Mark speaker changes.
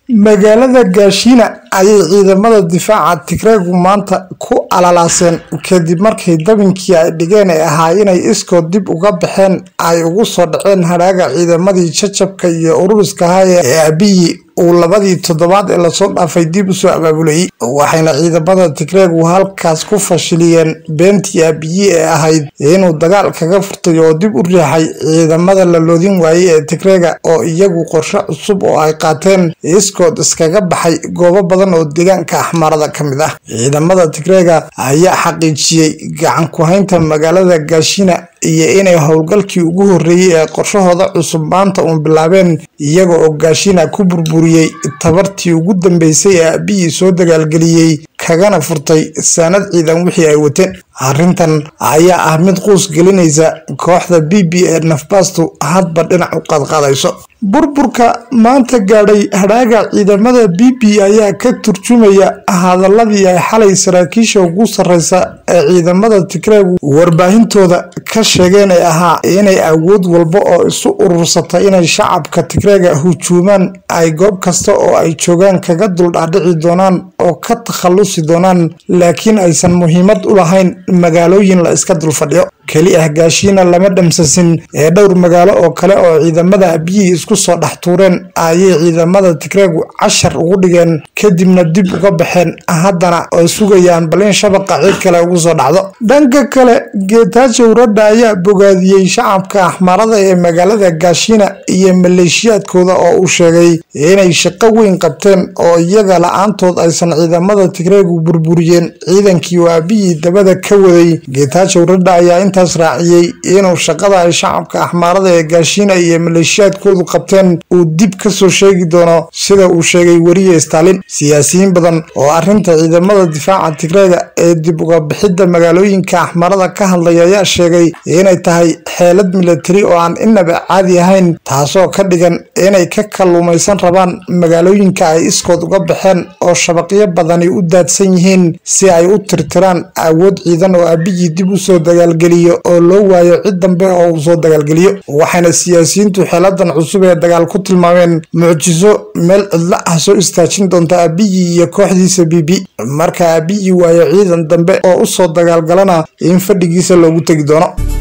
Speaker 1: magaalada gaashiina ayay ciidamada difaaca tigreegu maanta ku alalaaseen kadib markii dabinkii ay dhigeen ee ahaa inay iskood dib uga baxeen ay ugu soo dhaceen hadhaaga ciidamadii jajabka iyo ururiska ahaa ee abiyi uu labadii toddobaad ee lasoo dhaafay dib usoo abaabulayay waxayna ciidamada tigreegu halkaas ku fashiliyeen beentii abiyi ee ahayd inuu dagaal kaga furtay oo dib u riixay ciidamada la loodin waayey ee tigreega oo iyagu qorshe cusub oo ay qaateen iskood iskaga baxay goobo badan oo deegaanka axmaarada ka mid ah ciidamada tigreega ayaa xaqiijiyey gacan ku-haynta magaalada gaashina iyo inay howlgalkii ugu horreeyey ee qorshahooda cusub maanta uun bilaabeen iyaga oo gaashina ku burburiyey tabartii ugu dambeysay ee abiyi soo dagaalgeliyey kagana furtay saanad ciidan wixii ay wateen arrintan ayaa ah mid quus gelinaysa kooxda b b ee nafbaastu hadba dhinac u qaadqaadayso burburka maanta gaadhay hadhaaga ciidamada b b ayaa ka turjumaya hadaladii ay xalay saraakiisha ugu sarreysa ee ciidamada tigreegu warbaahintooda ka sheegeen ee ahaa inay awood walba oo isu urursata inay shacabka tigreega hujuumaan ay goob kasta oo ay joogaan kaga duldhaadhici doonaan oo ka takhallusi doonaan laakiin aysan muhiimad u lahayn magaalooyin la iska dulfadhiyo keli ah gaashiina lama dhamsasin ee dhowr magaalo oo kale oo ciidamada abiyii isku soo dhex tuureen ayay ciidamada tigreegu cashar ugu dhigeen kadibna dib uga baxeen haddana ay sugayaan bal in shabaqa cid kale ugu soo dhacdo dhanka kale geetaajo uradha ayaa bogaadiyey shacabka axmaarada ee magaalada gaashiina iyo maleeshiyaadkooda oo uu sheegay inay shaqo weyn qabteen oo iyaga la-aantood aysan ciidamada tigreegu burburiyeen ciidankii oo abiyii dabada ka waday geetaajo uradha ayaa intaas raaciyey inuu shaqada ay shacabka axmaarada ee gaashiina iyo maleeshiyaadkoodu qabteen uu dib kasoo sheegi doono sida uu sheegay weriye stalin siyaasiyiin badan oo arrinta ciidamada difaaca tigreega ee dib uga bixidda magaalooyinka axmarada ka hadlay ayaa sheegay inay tahay xeelad milatari oo aan inaba caadi ahayn taasoo ka dhigan inay ka kalluumaysan rabaan magaalooyinka ay iskood uga baxeen oo shabaqyo badani u daadsan yihiin si ay u tirtiraan awood ciidan oo abiyii dib usoo dagaalgeliyo oo loo waayo cid dambe oo uu soo dagaalgeliyo waxayna siyaasiyiintu xeeladan cusub ee dagaal ku tilmaameen mucjiso meel cidlo ah soo istaajin doonta abiyi iyo kooxdiisa b b marka abiyi waayo ciidan dambe oo usoo dagaalgalana in fadhigiisa loogu tegi doono